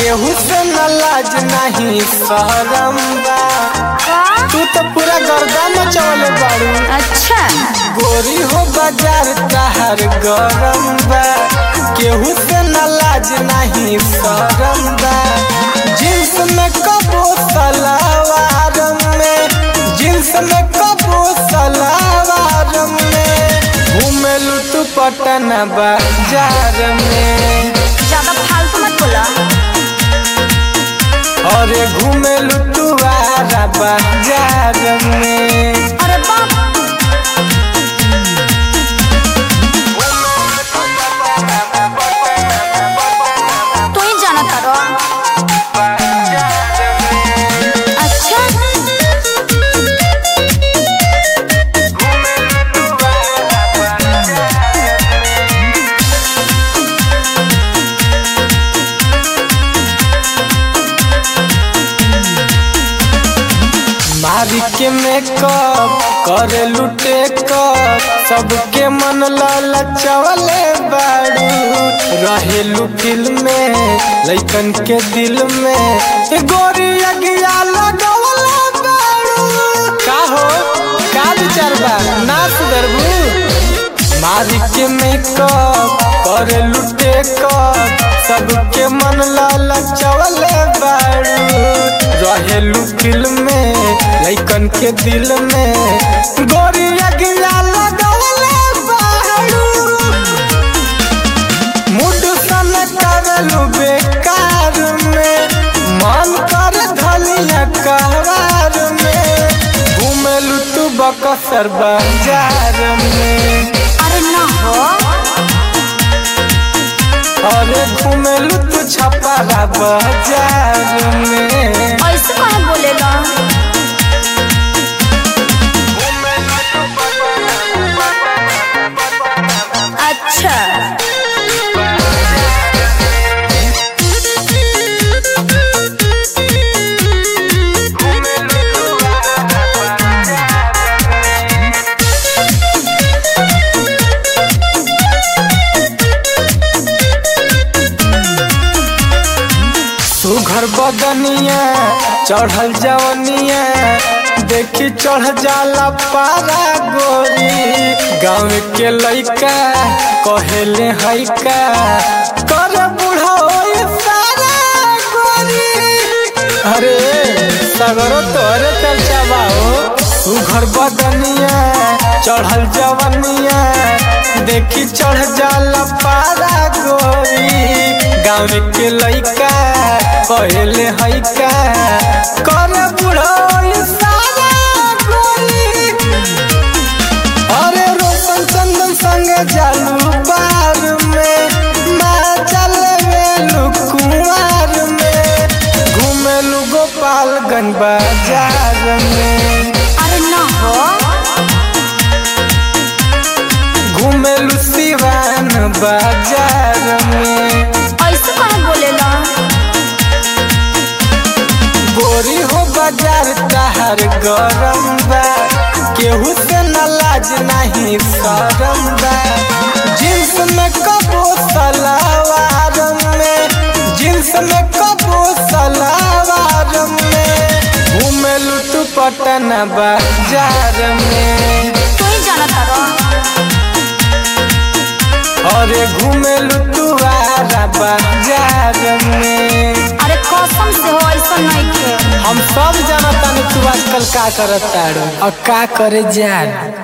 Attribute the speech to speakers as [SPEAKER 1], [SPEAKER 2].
[SPEAKER 1] केहू से न लाज नहीं शहरम बा
[SPEAKER 2] का
[SPEAKER 1] तू तो पूरा गर्दा मचवले बाड़ू
[SPEAKER 2] अच्छा
[SPEAKER 1] गोरी हो बाजार तहर गरम बा केहू से न लाज नहीं शरम बा जींस में कबो सलवार में जींस में कबो सलवार में घूमेलू तू पटन बाजार में
[SPEAKER 2] ज्यादा फालतू मत बोला
[SPEAKER 1] अरे घूमेलू तू आरा बाजार में
[SPEAKER 2] अरे बाप तू ही जाना तारो अच्छा
[SPEAKER 1] मारी के मेकअप करे लुटे कर सबके मन ललचवले बाड़ू रहेलू फिल्म में लइकन के दिल में ए गोरी अगिया लगवले बाड़ू का हो का विचार बा ना सुधरबू मारी के मेकअप करे लुटे कर सबके मन ललचवले बाड़ू रहेलू फिल्म में लइकन के दिल में गोरी अगिया लगवले बाड़ू मुड सन करलू बेकार में मन कर धलिया कहवार में घूमेलू तू बकसर बाजार में
[SPEAKER 2] अरे ना हो
[SPEAKER 1] अरे घूमेलू तू छपारा बाजार में
[SPEAKER 2] ऐसे कहे बोलेला अच्छा
[SPEAKER 1] सुघर बदनिया चढ़ल जवनिया देखी चढ़ जाला पारा गोरी गाँव के लइका कहेले हैका कर बूढ़ा होई सारा गोरी अरे सगरो तोरे चर्चा बाओ सुघर बदनिया चढ़ल जवनिया देखी चढ़ जाला पारा गोरी गाँव के लइका कहले हैका कर बुढ़ई सारा गोरी अरे रोशन चंदन संग जालू बार में माँ चल मेलू कुमार में घूमेलू गोपालगंज बाजार में
[SPEAKER 2] अरे ना हो
[SPEAKER 1] घूमेलू सिवान बाजार में
[SPEAKER 2] ऐसे कहे बोलेला
[SPEAKER 1] गोरी हो बाजार तहर गरम बा केहू से न लाज नहीं शरम बा जींस में कबो सलवार में जींस में कबो सलवार में घूमेलू तू पटन बाजार में
[SPEAKER 2] तू ही जाना तारो
[SPEAKER 1] अरे घूमेलू तू आरा बाजार में
[SPEAKER 2] अरे कसम से हो ऐसा नहीं खे
[SPEAKER 1] हम सब जानता तू आजकल का करत तारू और का करे जान